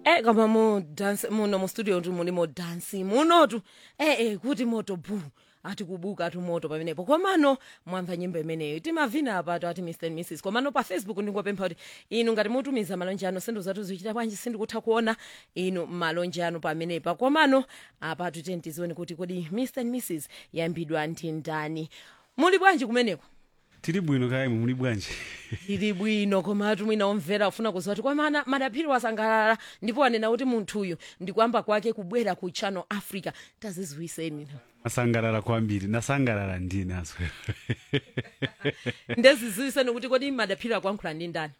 eh koma mu dance muno mu studio tu muli mo dance munotu eh eh kuti moto bu ati kubuka ati moto pamenepo komano mwamva nyimbo imeneyo timavina apato ati mr and mrs komano pa facebook ndingopempha kuti inu ngati mutumiza malonje ano sindu zatu zichita bwanji sindikutha kuona inu malonje ano pamenepa komano apatu tiyeni tizione kuti kodi mr and mrs yambidwa ndi ndani muli bwanji kumeneko tiri bwino kaya imwe muli bwanji ili bwino koma atu mwina omvera ufuna kuziwa kuti kwamana madaphiri wasangalala ndipo wanena kuti munthuyu ndikuyamba kwake kubwera ku channel africa tazizwiseni asangalala kwambiri nasangalala ndine aswera ndezizwiseni kuti kodi madaphiri akuyankhula ndi ndani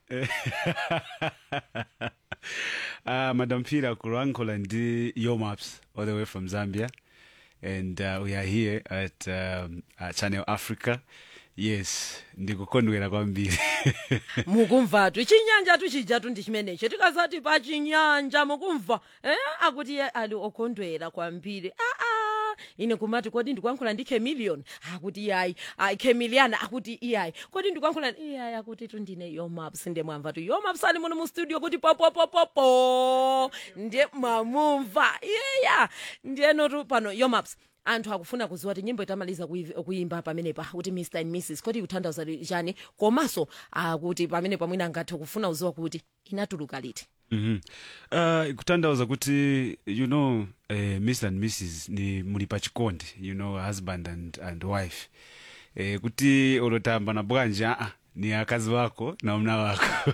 uh, madam pira kulankhula ndi yomaps all the way from zambia and uh, we are here at um, uh, channel africa yes ndikukondwera kwambiri mukumvatu chinyanja tuchijatu ndi chimenecho tikazati pa chinyanja mukumva eh? akuti iye ali okondwera kwambiri aa ine kumati kodi ndikuyankhula ndi chameleon akuti iyayi ayi chameleon akuti iyayi kodi ndikuyankhula iyayi akuti tu ndine yomaps ndiye mwamva tu yomaps ali muno mu studio kuti popopopopo ndiye mwamumva iyeya ndiyenotu pano yomaps anthu akufuna kuziwa kuti nyimbo itamaliza kuyi- kuyimba pamenepa kuti mr and mrs kodi kutanthauza chani komanso akuti pamenepa mwina angathe kufuna kuziwa kuti inatuluka liti mm -hmm. uh, kutanthauza kuti you know uh, mr and mrs ni muli pa chikondi you know husband and, and wife eh, kuti olotamba na bwanji aa ni akazi wako na mna wako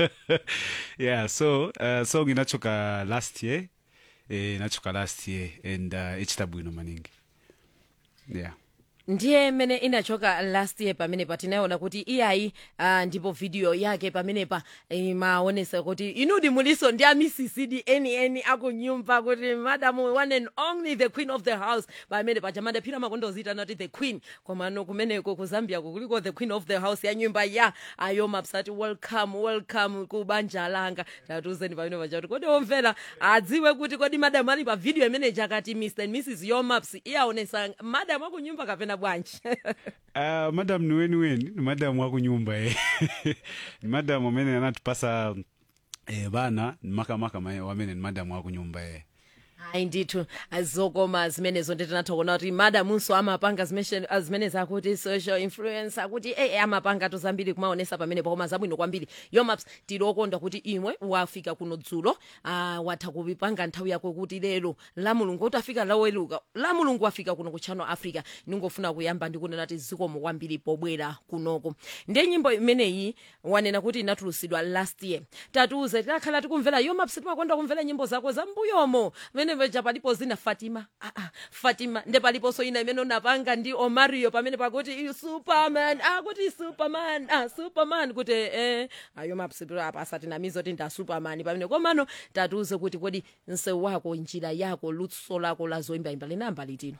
yeah so uh, song inachoka last year eh, inachoka last year and uh, ichita bwino maningi yeah ndiye mmene inachoka last year pamenepa tinaona kuti iyayi uh, ndipo video yake pamenepa imaonesa kuti inudi muliso ndi amisisidi eni eni akunyumba kuti madam one and only the queen of the house pamene paja madaphira makondozitana kuti the queen komano kumeneko ku zambia kuliko the queen of the house ya nyumba ya ayomaps ati welcome welcome ku banja langa tatuzeni pamene paja kuti kodi omvera adziwe kuti kodi madam ali pa video imene jakati mr and mrs yomaps iyaonesa madam akunyumba kapena bwanji Uh, madam ni weni weni ni madam wa kunyumba eh. ni madam amene anatipasa eh, bana ni makamaka ma- wamene ni madam wa kunyumba eh. hayi ndithu zokoma zimenezo nditinatha kuona kuti madamunso amapanga zimeshe- ah, zimene zakuti social influence akuti e amapanga to zambiri kumaonesa pamene pakoma zabwino kwambiri yomaps tilokondwa kuti imwe wafika kuno dzulo ah, watha kupanga nthawi yako kuti lero la mulungu utafika laweluka la mulungu wafika kuno ku channel africa ningofuna kuyamba ndikunena kuti zikomo kwambiri pobwera kunoko ndiye nyimbo imeneyi wanena kuti inatulusidwa last year tatiuze tikakhala tikumvera yomaps timakonda kumvera nyimbo zako za mbuyomo pamene paja palipo zina fatima ah, ah, fatima nde paliponso ina imene unapanga ndi omario pamene pakuti "You superman akuti superman ah, superman kuti eh, ayomaps apa asatinamiza kuti nda superman pamene komano tatiuze kuti kodi msewu wako njira yako luso lako la zoyimbayimba linamba litino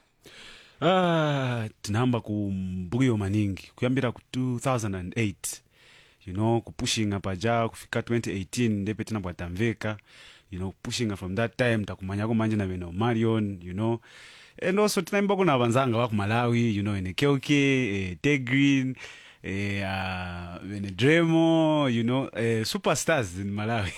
ah, tinahamba ku mbuyo maningi kuyambira ku 2008 you know kupushinga paja kufika 2018 ndepe tinabwatamveka you know kupushinga from that time takumanyako manje na bene marion you know and also tinaimba kuna vanzanga wa ku malawi you know ene kelke eh, tegreen eh, uh, bene dremo you know eh, superstars in malawi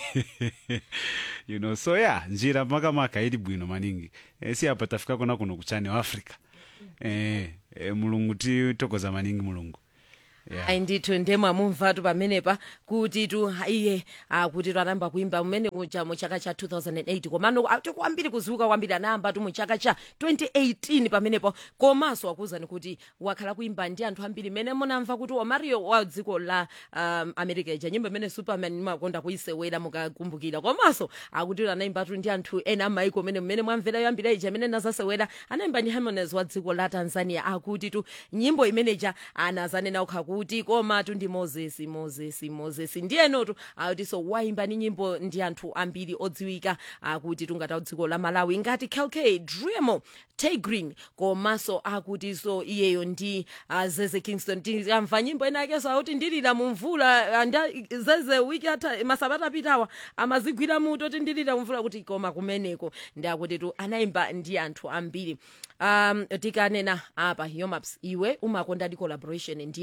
you know so yeah njira makamaka ili bwino maningi eh, si apa tafika kona kuno kuchane wa africa eh, eh, mulungu titokoza maningi mulungu yeah. ayi ndithu ndemwe amumvatu pamenepa kuti tu iye akuti tu anayamba kuimba mmene kuja mu chaka cha 2008 komano ati kwambiri kuziuka kwambiri anayamba tu mu chaka cha 2018 pamenepo komanso akuzani kuti wakhala kuimba ndi anthu ambiri mmene munamva kuti omario wa dziko la um, america ija nyimbo imene superman imakonda kuisewera mukakumbukira komanso akuti anayimbatu ndi anthu ena amaiko mmene mmene mwamvera yoyambira ija imene nazasewera anayimba ndi harmonies wa dziko la tanzania akuti tu nyimbo imeneja anazanena ukha kuti komatu ndi moses moses moses ndiyenotu akuti so waimba ni nyimbo ndi anthu ambiri odziwika akuti tungata dziko la malawi ngati kelk dremo tay green komanso akuti so iyeyo ndi uh, zeze kingston tikamva nyimbo inakenso akuti ndilira mumvula uh, nda zeze wiki ata masabata apitawa amazigwira muto ti ndilira mumvula kuti koma kumeneko ndi akuti tu anayimba ndi anthu ambiri um tikanena apa yomaps iwe umakonda di collaboration ndi anthu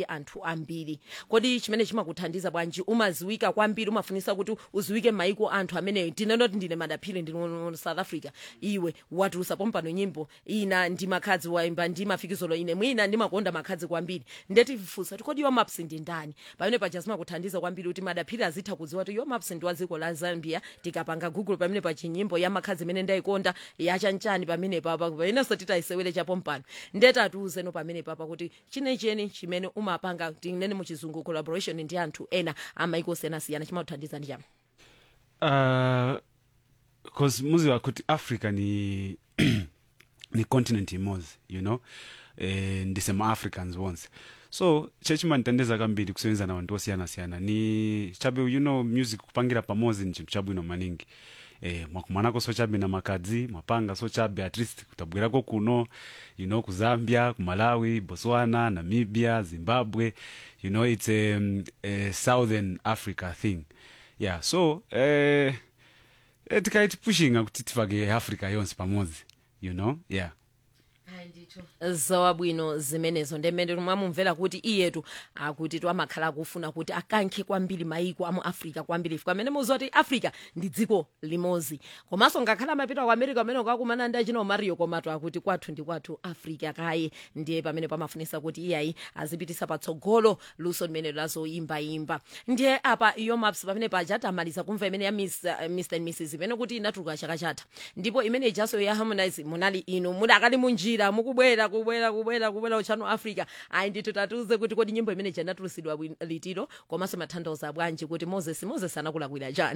maiko ambiri kodi chimene chimakuthandiza bwanji umaziwika kwambiri umafunisa kuti uziwike maiko anthu amene tinenoti ndine madaphiri ndine mu south africa iwe watulusa pompano nyimbo ina ndi makhadzi waimba ndi mafikizolo ine mwina ndimakonda makhadzi kwambiri ndetifusa kuti kodi yomaps ndi ndani pamene paja zimakuthandiza kwambiri kuti madaphiri azitha kudziwa kuti yomaps ndi wa dziko la zambia tikapanga google pamene pa chinyimbo ya makhadzi imene ndayikonda yachanchani pamene papa painenso titayisewere chapompano ndetatiuzeno pamene papa kuti chinecheni chimene umapanga tinene muchizungu collaboration ndi anthu ena amaiko osiyanasiyana chimakuthandiza ndi chama uh, cause muziwa kuti africa ni ni continent imodzi you know eh, ndisema-africans bonse so chechimanditandeza kambiri kusebenzisa na wanthu osiyanasiyana ni chabe you know music kupangira pamodzi ni chinthu chabwino maningi eh, mwakumanako so chabe na makadzi mwapanga so chabe at least kutabwerako kuno you know ku zambia ku malawi botswana namibia zimbabwe you know it's a, um, a southern africa thing yeah so eh, eh, tikaiti pushinga kuti tifake africa yonse pamodzi you know yeah zawabwino zimenezo ndemene mwamumvera kuti iyetu akuti tu amakhala akufuna kuti akankhe kwambiri maiko amu africa kwambiri ife pamene muzoti africa ndi dziko limodzi komanso ngakhala amapita ku america amene ukakumana ndi achina mario komatu akuti kwathu ndi kwathu africa kaye ndiye pamene pamafunisa kuti iyayi azipitisa patsogolo luso limene lazoyimbayimba ndiye apa yomaps pamene paja tamaliza kumva imene ya Miss, uh, mr and mrs imene kuti inatuluka chaka chatha ndipo imene ijaso ya harmonize munali inu mudakali munjira mukubwera kubwera kubwera kubwera uchano africa ayi ndithu tatiuze kuti kodi nyimbo imene janatulusidwa litiro komanso matanthauza bwanji kuti moses moses anakulakwira chani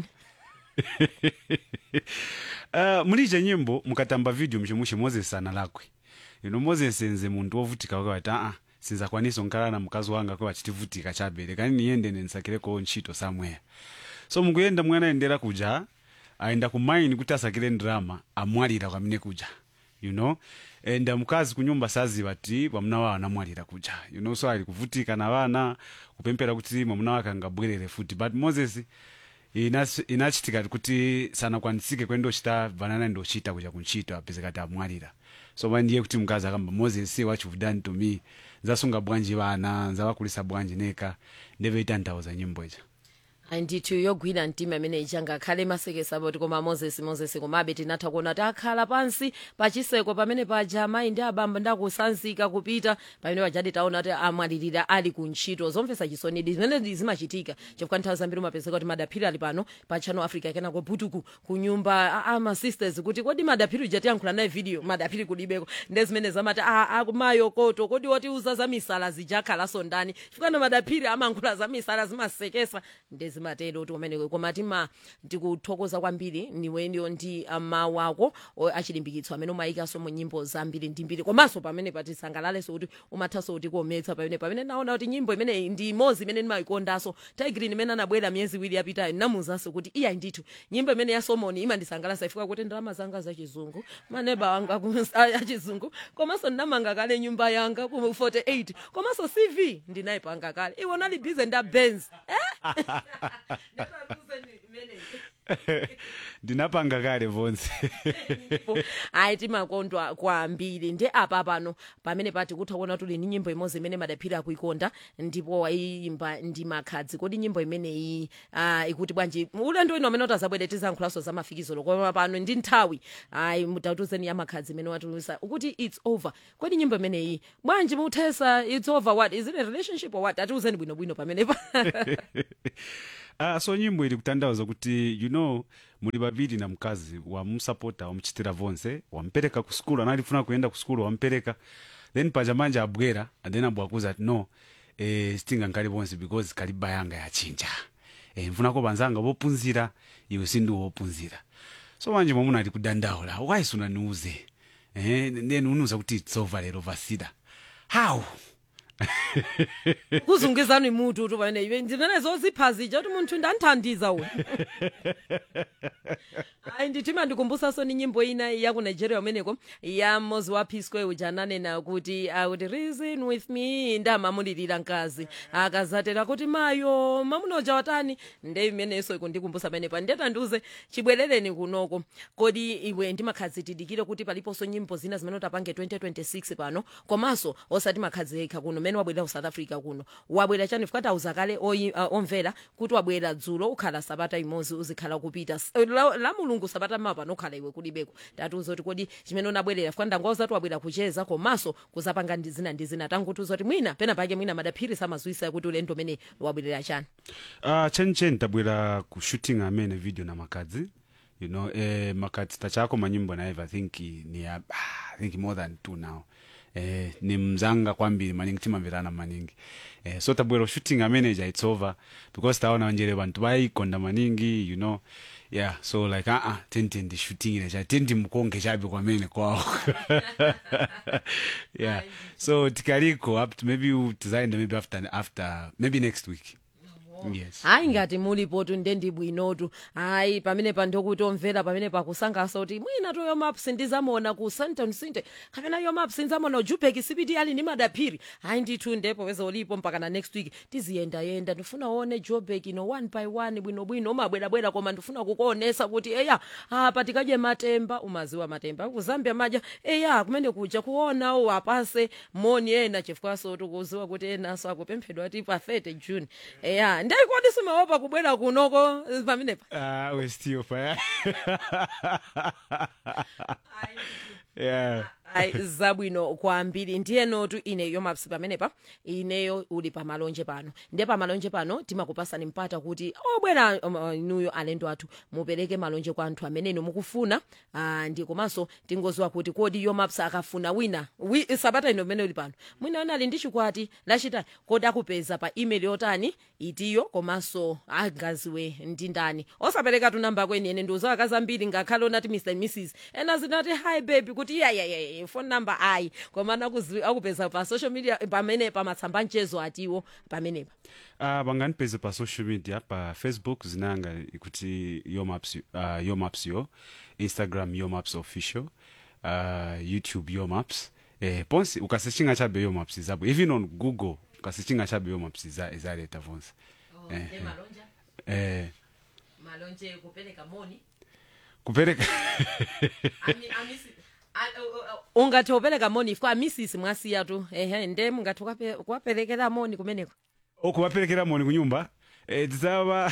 uh, mulije nyimbo mukatamba video mchimwe moses analakwe ino moses nze munthu wovutika wakawati aa sinzakwanisa nkhala na mkazi wanga kwa achitivutika chabere kani niyende nensakireko ntchito somewhere so mukuyenda mwana ayendera kuja ayenda ku mine kuti asakire ndrama amwalira kwamene kuja you know and mkazi kunyumba saziva ti mwamuna wawo anamwalira kuja you know so ali kuvutika na vana kupempera kuti mwamuna wake angabwerere futi but moses inas- inachitika kuti sanakwanisike kwendochita vanana ndochita kuja kuntchito apeze kati amwalira so mandiye kuti mkazi akamba moses what you've done to me nzasunga bwanji vana nzawakulisa bwanji neka ndeveita nthawu nyimbo ija ayi ndithu yogwira mtima imene ija ngakhale masekesa poti koma moses moses komabe tinatha kuona kuti akhala pansi pachiseko pamene paja amayi ndi abamba ndakusanzika kupita pamene pajadi taona kuti amwalirira ali ku ntchito zomvetsa chisonidi zimene zimachitika chifukwa nthawi zambiri umapezeka kuti madaphiri ali pano pa channel africa kenako butuku ku nyumba amasisters kuti kodi madaphiri uja tiyankhula naye video madaphiri kulibeko nde zimene zamati akumayo koto kodi wotiuza za misala zijakhalanso ndani chifukwa na madaphiri amankhula za misala zimasekesa nde zimatero kuti umeneko koma tima tikuthokoza kwambiri niweniyo ndi mawu ako o- achilimbikitso amene umayikanso mu nyimbo zambiri ndi mbiri komanso pamene patisangalaleso kuti umathanso kuti kuometsa pamene pamene naona kuti nyimbo imene ndi imodzi imene ndimayikondanso tigrin imene anabwera miyezi iwiri yapitayo namuzanso kuti iya ndithu nyimbo imene ya solomon imandisangalatsa ifika kuti ndalama zanga zachizungu maneba wanga ku- achizungu komanso ndinamanga kale nyumba yanga ku 48 komanso cv ndinayipanga kale iwo nali bize nda benz ndinapanga kale vonse ayi timakondwa kwambiri ndi apa pano pamene pati kutha kuona tuli ni nyimbo imodzi imene madaphiri akuikonda ndipo wayimba ndi makhadzi kodi nyimbo imeneyi uh, ikuti bwanji ulendo ino amene utazabwere tizankhulanso za mafikizolo koma pano ndi nthawi ayi mutatuzeni ya makhadzi imene watulusa ukuti its over kodi nyimbo imeneyi bwanji muthesa its over what is it a relationship or what atiuzeni bwinobwino pamenepa ah, so nyimbo ili kutanthauza kuti you know muli babiri na mkazi wamusapota wamuchitira vonse wampereka ku skulu analifuna kuyenda ku skulu wampereka then paja manja abwera and then abwakuza ati no eh, sitinga nkali vonse because kaliba yanga yachinja eh, mfunako banzanga bopunzira iwe sindi wopunzira so manje mwamuna ali kudandaula why sunaniuze eh, then unuza kuti it's over lero vasida how kuzungizani mutu tu pamene iwe ndimene zoziphazija kuti munthu ndanthandiza uyu ayi nditima ndikumbusaso ni nyimbo ina ya ku nigeria umeneko ya mmozi wa p square uja ananena kuti akuti reason with me ndamamulirira mkazi akazatera kuti mayo mamuna uja watani nde imenenso ikundikumbusa pamenepa ndeta ndiuze chibwerereni kunoko kodi iwe ndimakhadzi tidikire kuti paliponso nyimbo zina zimene utapange 2026 pano komanso osati makhadzi ekha kuno mmene wabwerera ku south africa kuno wabwera chani fuka tauza kale oyi- uh, omvera kuti wabwera dzulo ukhala sabata imodzi uzikhala kupita S- la, la mulungu sabata mapa nokhala iwe kulibeko tatiuza kuti kodi chimene unabwerera fuka ndangoza kuti wabwera kucheza komanso kuzapanga ndi zina ndi zina tangutiuza kuti mwina pena pake mwina madaphiri samazwisa kuti ulendo umene wabwerera chani uh, chenicheni tabwera ku shooting amene video na makadzi you know eh, makadzi tachako manyimbo naive i think ni ah, i think more than two now eh, ni mzanga kwambiri maningi timamverana maningi eh, so tabwera shooting amene ja it's over because taona njere bantu bayikonda maningi you know yeah so like uh -uh, tenti ndi shooting ile cha tenti mkonge chabe kwamene kwawo yeah so tikaliko up to maybe u- tizaenda maybe after after maybe next week yes hayi ngati mulipotu nde ndi bwinotu hayi pamene pandokuti omvera pamene pakusangaso kuti mwina to yomaps ndizamuona ku santon sinte kapena yomaps ndizamuona ujupek cpt ali ndi madaphiri hayi ndithu ndepo weza ulipo mpakana next week tiziyendayenda ndifuna uone jobek ino one by one bwinobwino umabwerabwera koma ndifuna kukuonesa kuti eya apa tikadye matemba umaziwa matemba kuzambia maja eya kumene kuja kuona u apase moni ena chifukwaso tikuziwa kuti enaso akupemphedwa ati pa 30 june eya ndaikodi simaopa kubwera kunoko eh, pamenepa Ah, we're still fire. yeah. ayi zabwino kwambiri ndiyenotu ine yomaps pamenepa ineyo uli pamalonje pano ndiye pamalonje pano timakupasani mpata kuti obwera um, uh, inuyo alendo athu mupereke malonje kwa anthu amene inu mukufuna uh, ndi komanso tingoziwa kuti kodi yomaps akafuna wina wi, sabata ino mmene uli pano mwina wina ali ndi chikwati lachitani kodi akupeza pa email yotani itiyo komanso angaziwe ndi ndani osapereka tunamba kweni ene ndiuza akazi ambiri ngakhale onati mr and mrs ena zinati hi baby kuti yayayaya phone number ayi komana akuzi- akupeza pa social media pamene pamatsamba mchezo atiwo pamenepa Uh, banganipeze pa social media pa facebook zinanga kuti yomaps uh, yomaps yo instagram yomaps official uh, youtube yomaps eh, ponse ukasechinga chabe yomaps izabo even on google ukasechinga chabe yomaps iza- izaleta vonse Eh, eh, malonje kupereka moni kupereka ungati upereka moni ifika amisisi mwasiya tu ehe nde mungati ukape- kuwaperekera moni kumeneko okubaperekera moni kunyumba eh, tizaba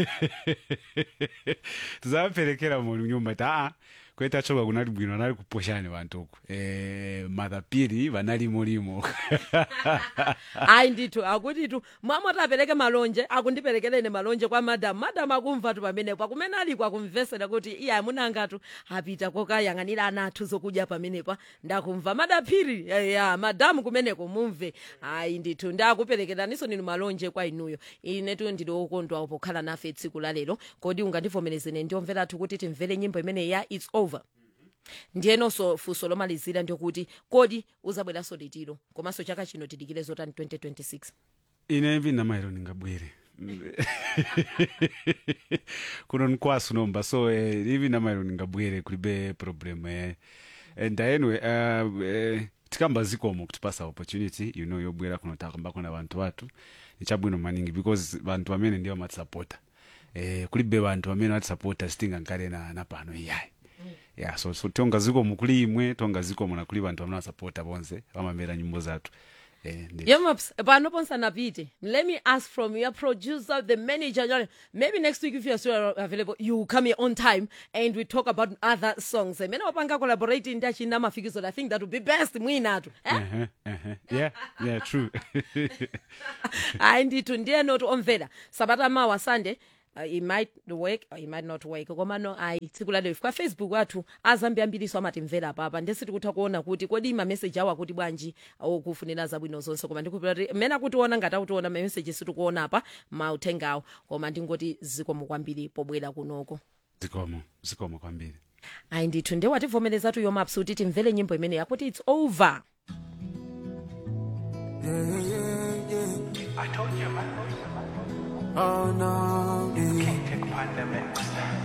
tizabaperekera moni kunyumba taa kweta choka kunali bwino anali kuposhani vantu uku eh, madhapiri vanalimolimo ayi ndithu akutitu mwamoti apereke malonje akundiperekereni malonje kwa madamu madamu akumva tu pamenepo akumene aliko akumvesera kuti iye amunangatu apita kokayang'anira ana athu zokudya pamenepa ndakumva madaphiri ya madamu kumeneko mumve ayi ndithu ndakuperekeraniso ninu malonje kwa inuyo inetu ndili okondwa pokhala nafe tsiku la lero kodi ungandivomerezene ndiomvera athu kuti timvere nyimbo imene ya its over ndiyenonso funso lomalizira ndikuti kodi uzabweranso litiro komanso chaka chino tidikire zotani 2026 ine vinamairo ningabwere kuno nkwasu nomba so eh, ivi namairo ningabwere kulibe problem eh. and anyway uh, eh, tikamba zikomo kutipasa opportunity you know yobwera kuno takambako na vantu vatu nichabwino maningi because vantu vamene ndiwo matisapota eh, kulibe vantu vamene vatisapota sitinga nkale na, na pano iyayi yeah so, so tonga zikomo kuli imwe tonga zikomo na kuli vantu vamene vasapota bonse vamamvera nyimbo zathu eh, ndi- yemaps pano ponsanapite let me ask from your producer the manager John, maybe next week if you're still available you come here on time and we talk about other songs mene wapanga collaborate ndi achina mafikizo i think that would be best mwinatu eh? uh-huh, uh-huh. yeah yeah true hayi ndithu ndiyenoti omvera sabata mawa sunday Uh, it might work or it might not work komano ayi tsiku lalero kwa facebook athu azambiyambiriso amatimvera papa ndesi tikutha kuona kuti kodi mameseji awo akuti bwanji okufunira zabwino zonse koma ndikupira kuti mmene akutiona ngati akutiona mameseji situkuona apa mauthengawo koma ndingoti zikomo kwambiri pobwera kunoko zikomo zikomo kwambiri ayi ndithu nde wativomerezatu yomaps kuti timvere nyimbo imene yakuti its over Oh no, yeah. Take pandemics.